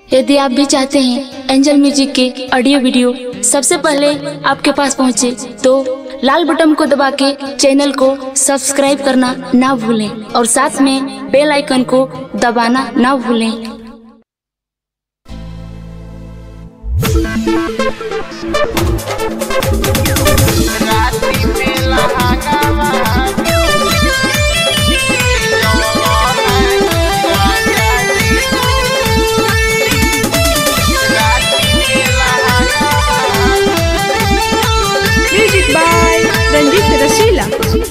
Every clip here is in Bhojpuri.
यदि आप भी चाहते हैं एंजल म्यूजिक के ऑडियो वीडियो सबसे पहले आपके पास पहुंचे, तो लाल बटन को दबा के चैनल को सब्सक्राइब करना ना भूलें और साथ में बेल आइकन को दबाना ना भूलें राती में लहंगावा Music by Ranjit Rasila.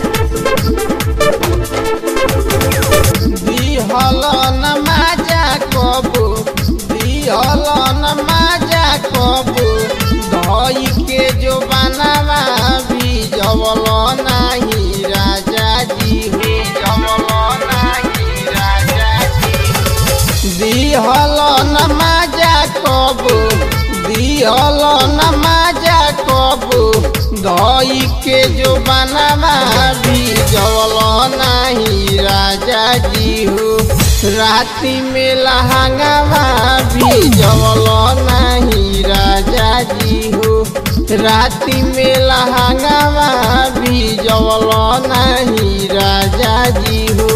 दिहल नमाजा कबू दिहल नमाजा कबू धई के जो बनावा भी जवल नाही राजा जी हो जवल नाही राजा जी दिहल नमाजा कबू दिहल नमाजा कबू धई के जो बनावा भी जवल नाही राजा जी हो राती में लहंगावा भी जवल नहीं राजा जी हो राती में लहंगावा भी जवल नहीं राजा जी हो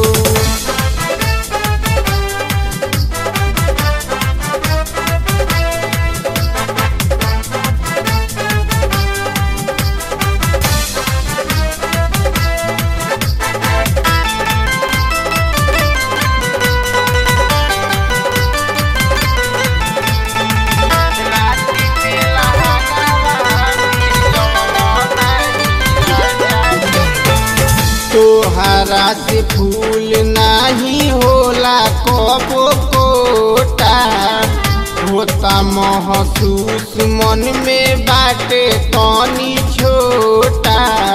तोहरा से फूल नाही होला कबो कोटा होता महसूस मन में बाटे तनी छोटा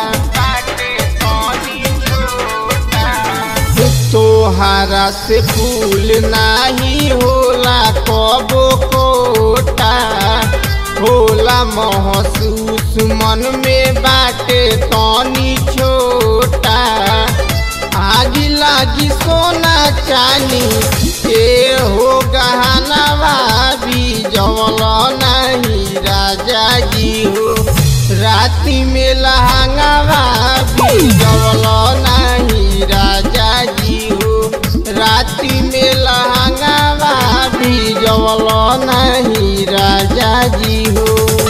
तोहरा से फूल नाही होला कबो कोटा होला महसूस मन में बाटे तनी छोटा आग लागी सोना चानी के हो गहनवा भी जवल नहीं राजा जी हो राती में लहंगावा भी जवल नहीं राजा जी हो राती में लहंगावा भी जवल नहीं राजा जी हो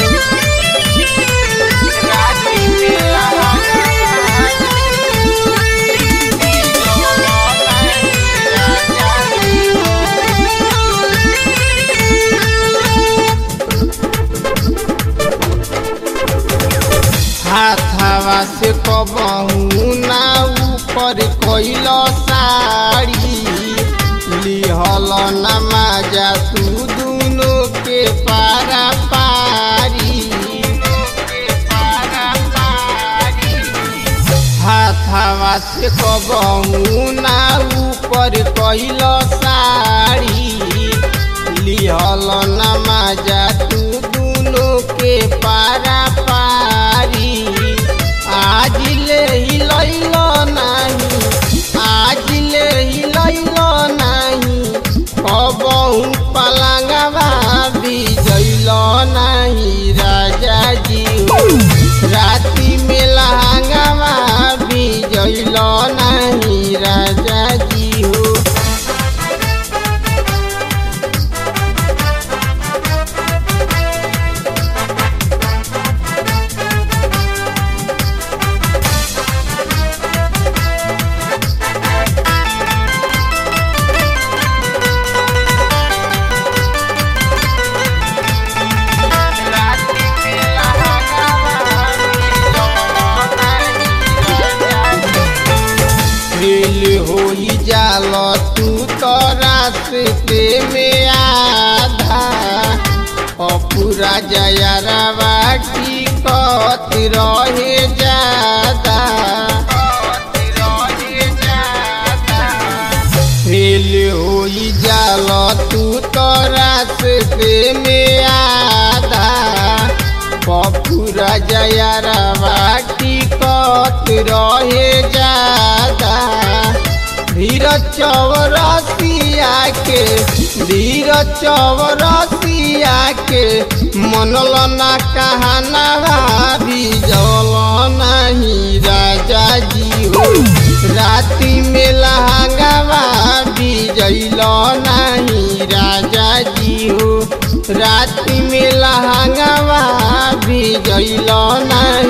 राती में लहंगावा हाथावा से कबहू ना ऊपर कैल साड़ी लिहल नमाजा तू दोनों के पारा पारी हाथावा से कबहू ना ऊपर कैल साड़ी लिहल नमाजा तू दोनों के पारा पारी आज ले ही लैल नाही आज ले ही लैल नाही कबहू पलंगवा भी जैल नाही राजा जी हो राती में लहंगवा भी जैल नहीं राजा जी हो फेल होई जाल तू तो रास्ते में आधा अपूरा जयरा बाटी कत रहे जादा फेल होई जाल तू तो रास्ते में आधा पपुरा जयरा बाटी कत रहे जादा धीरज चौरसिया के धीर चौरसिया के मनल ना कहना भी जल नहीं राजा जी हो राति में लहंगावा भी जैल नहीं राजा जी हो राति में लहंगावा भी जैल नहीं